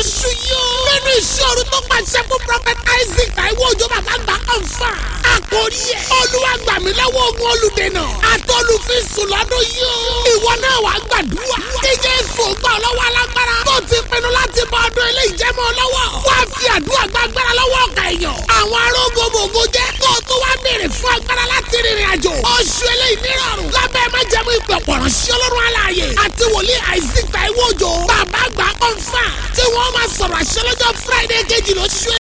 lóṣù yóò. nínú ìṣòro tó pàṣẹ fún prophet isaac taiwo òjò bàbá gbà kàn fà. àkórí ẹ̀ olúwa gbà mí lọ́wọ́ ogun olùdènà àtọ́lùfíìsùn lọ́dún yóò. ìwọ náà wàá gbàdúrà. kí jésù gbà ọ́ lọ́wọ́ alágbára. tó ti pinnu láti bọ ọdún ilé ìjẹ́mọ́ lọ́wọ́. wá fi àdúrà gbàgbára lọ́wọ́ ọ̀gá èèyàn. àwọn arógbogbò jẹ́ kó o tó wá béèrè fún agbára láti rìnrìn àjò. oṣù eléyìí nírọ̀rùn. lábẹ́ májẹ̀mú ìpè pọ̀rọ̀ sí ọlọ́run aláàyè. àti wòlíì isaac taiwo òjò. bàbá àgbà kọ́ńfà. tí wọ́n máa sọ̀rọ̀ àṣẹ lọ́jọ́ friday kejì lóṣù